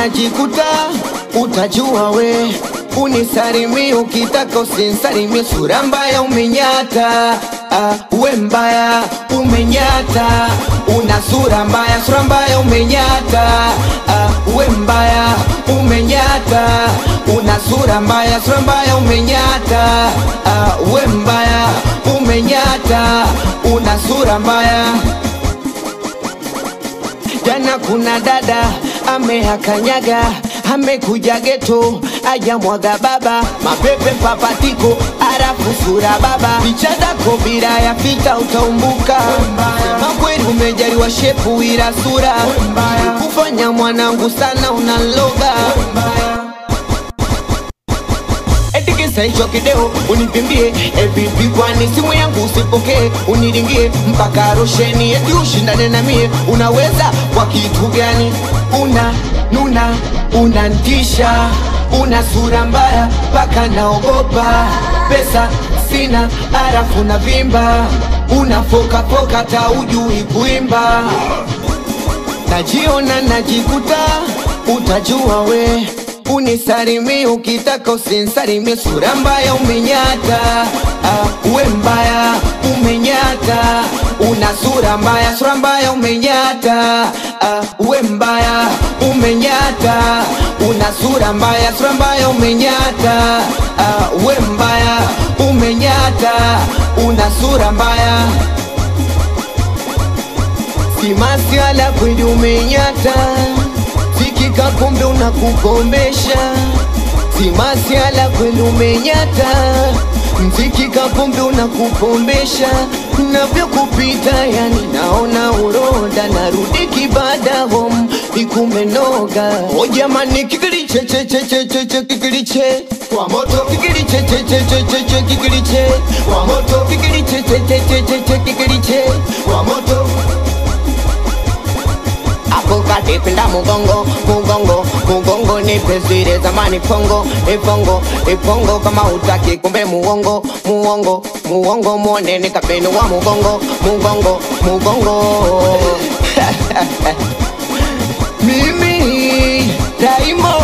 najikuta utajua we unisalimie ukitaka usinsalimie sura mbaya umenyata ah, we mbaya umenyata una sura mbaya sura mbaya umenyata ah, we mbaya umenyata una sura mbaya sura mbaya umenyata ah, we mbaya umenyata una sura mbaya Jana kuna dada amehakanyaga amekuja geto ajamwaga baba mapepe papatiko arafu sura baba picha zako bila ya fita utaumbuka sema kweli umejaliwa shepu ila sura kufanya mwanangu sana unaloga Etikisa hicho kideo unipimbie evipi kwani simu yangu usipokee uniringie mpaka rosheni eti ushindane na mie unaweza kwa kitu gani una nuna unantisha una sura mbaya mpaka naogopa pesa sina arafu na vimba unafokafoka ta ujui kuimba najiona najikuta utajua we unisalimie ukitaka usinsalimie sura mbaya umenyata ah, we mbaya umenyata una sura mbaya sura mbaya umenyata ah, we mbaya umenyata una sura mbaya sura mbaya umenyata ah, we mbaya umenyata una sura mbaya simasiala kweli umenyata sikika kumbe unakukombesha simasiala kweli umenyata mzikika kumbe unakupombesha navyokupita yani naona uroda narudi kibada hom ikumenoga o jamani kikilichechechecheche kikiliche kwa moto kikilichechechecheche kikiliche kwa moto kikilichechecheche kikiliche kwa moto hapo kati pinda mugongo mugongo mugongo nipe zile zamani pongo ipongo ipongo kama utaki kumbe muongo muongo muongo muone nikapeni wa mugongo mugongo mugongo mimi daimo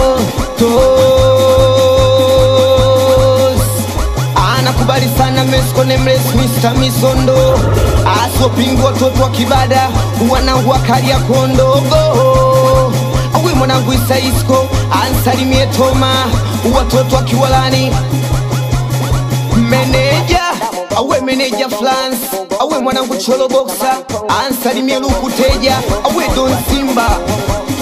tos anakubali sana mesko nemles Mr. Misondo asopingwa watoto wa kibada wanangu wakalia kondogo awe mwanangu Isaisko ansalimie Toma watoto wa Kiwalani meneja awe meneja flans awe mwanangu Cholo Boxer ansalimie Lukuteja awe Don Simba